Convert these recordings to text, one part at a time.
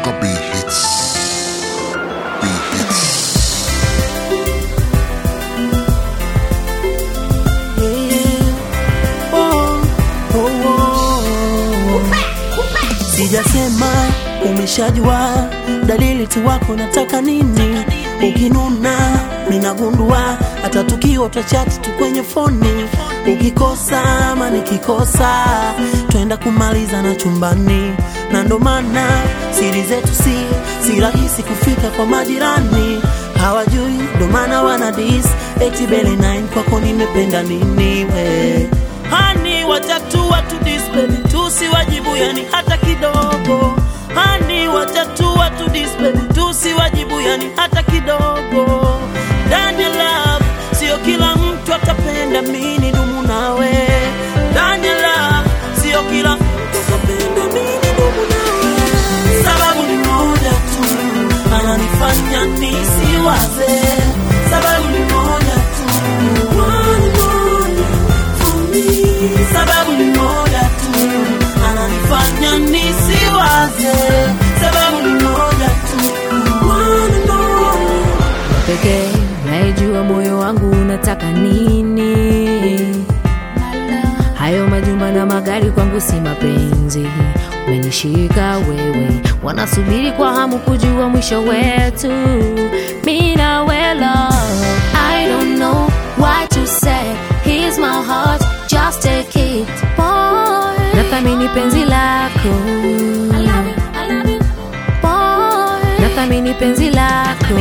Got B hits. B hits. Sijasema umeshajua dalili tu wako nataka nini, ukinuna ninagundua, hata tukiwa twachati tu kwenye foni, ukikosa ama nikikosa, twenda kumaliza na chumbani, na ndo maana siri zetu si si rahisi kufika kwa majirani, hawajui ndo maana wana dis eti bele 9 kwako nimependa nini we hani watatu watu display tusiwajibu yani hata kidogo hani watatu watu display tusiwajibu yani hata kidogo ndani ya love sio kila mtu atapenda mini dumu nawe ndani ya love sio kila mtu atapenda mini dumu nawe sababu ni moja tu ananifanya nisiwaze sababu ni moja tu One moja for me. sababu ni moja tu ananifanya nisiwaze sababu ni moja tu One moja pekee naijua moyo wangu unataka nini. Hayo majumba na magari kwangu si mapenzi, umenishika wewe, wanasubiri kwa hamu kujua mwisho wetu. Mi nawe love, I don't know what you say, here's my heart, just take it boy. Nathamini penzi lako boy, nathamini penzi lako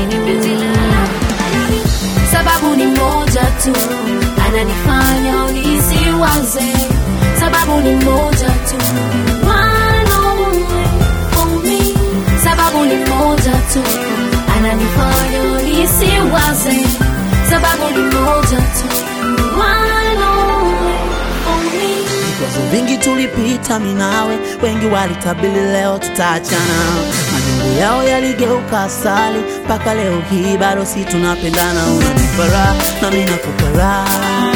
sababu ni moja tu ananifanya nisiwaze sababu ni moja tu One only for me. sababu ni moja tu ananifanya nisiwaze sababu ni moja tu One only for me. vikwazo vingi tulipita minawe, wengi walitabili leo tutaachana, majungu yao yaligeuka asali, mpaka leo hii bado si tunapendana. Unanipa raha na mimi nakupa raha,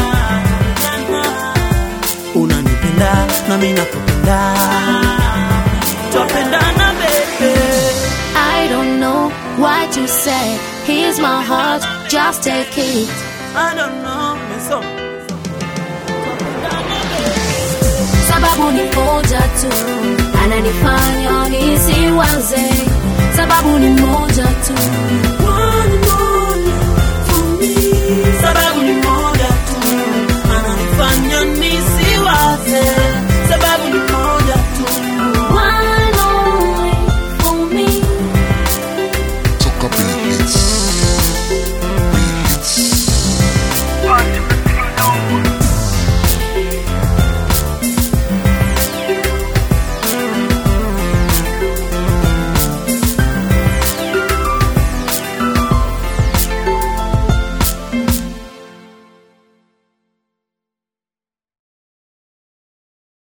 unanipenda na mimi nakupenda, twapendana baby. I don't know what you say. Here's my heart, just take it. I don't know, mesoma sababu ni moja tu ananifanya nisiwaze sababu ni moja tu